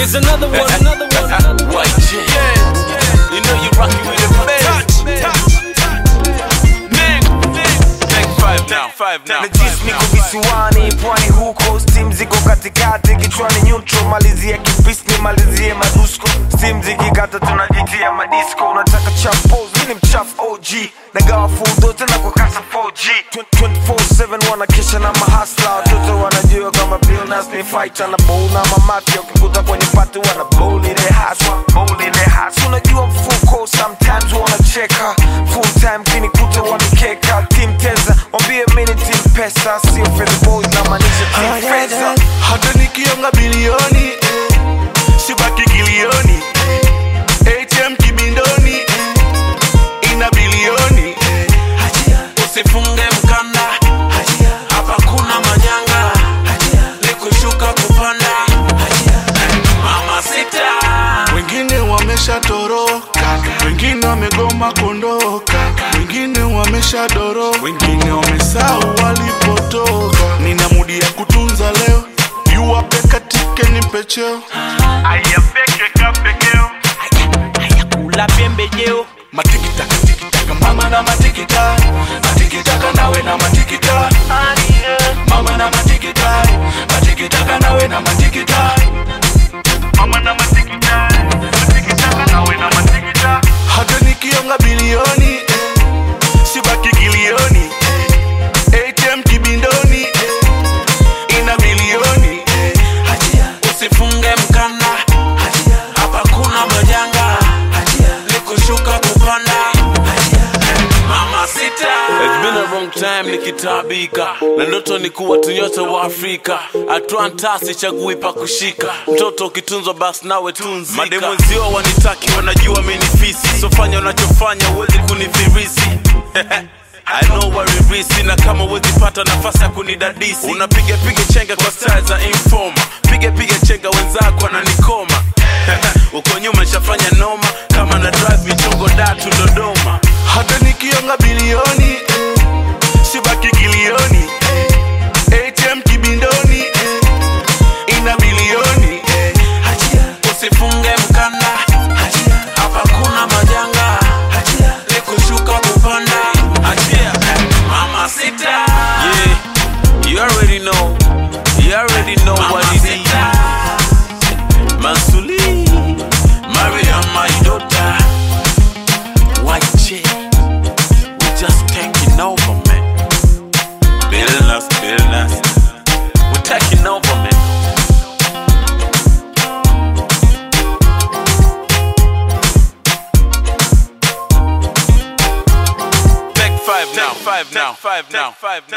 Here's another one, another one, another one. White chick. You know you rockin' with the best. Take five now, five now. Najis niko visiwani pwani huko steam ziko katikati kichwani neutral malizia kibisni malizie madusko steam zikikata tunajitia madisco unataka chapos mini mchafu og nagawa fudo tena kwa kasa 4g 24/7 wanakesha na mahasla watoto wanajua kama bilnas ni fighter na bowl na mamati wakikuta kwenye pati wana bowl ile haswa bowl ile haswa unajua mfuko sometimes wanacheka full time kinikuta wanikeka team teza wambie mini team pesa sio fedha boys na maanisha team fedha hata nikionga bilioni eh, sibaki kilioni eh, atm kibindoni eh, ina bilioni eh, Usifunge mkanda, hapa kuna manyanga, ni kushuka kupanda. Mama sita, wengine wameshatoroka wengine wamegoma kuondoka wengine wameshadoro wengine wamesahau walipotoka nina mudi ya kutunza leo yuwape katike nipe cheo kula pembejeo matikitaka tikitaka mama na matikita matikitaka nawe na matikita mama na matikita matikitaka nawe na matikita mama na matikita matikitaka nawe na matikita hata nikionga bilioni eh, sibaki kilioni eh, atm kibindoni eh, ina bilioni eh, usifunge mkanda, hapa kuna majanga, ni kushuka kupanda. Mama sita, it's been a long time nikitabika na ndoto ni kuwa tunyota wa Afrika, Atlanta sichagui pa kushika, mtoto ukitunzwa basi nawe tunzika. Mademwenzio wanitaki wanajua mimi ni fisi, sofanya unachofanya uwezi kunifirisi I know waririsi na kama uwezi pata nafasi ya kunidadisi unapiga piga chenga kwa style za informa piga piga chenga wenzako wananikoma uko nyuma nishafanya noma kama na drive michongo datu Dodoma hata nikionga bilioni eh, sibaki kilioni eh, atm kibindoni eh, ina bilioni eh, usifunge mkanda hapa kuna majanga ni kushuka kupanda achia mama sita yeah you already know you already know what it is Mansuli Mariam my daughter white chick we just taking over man Billnas Billnas we taking over man Take five now, five now, five now, five now.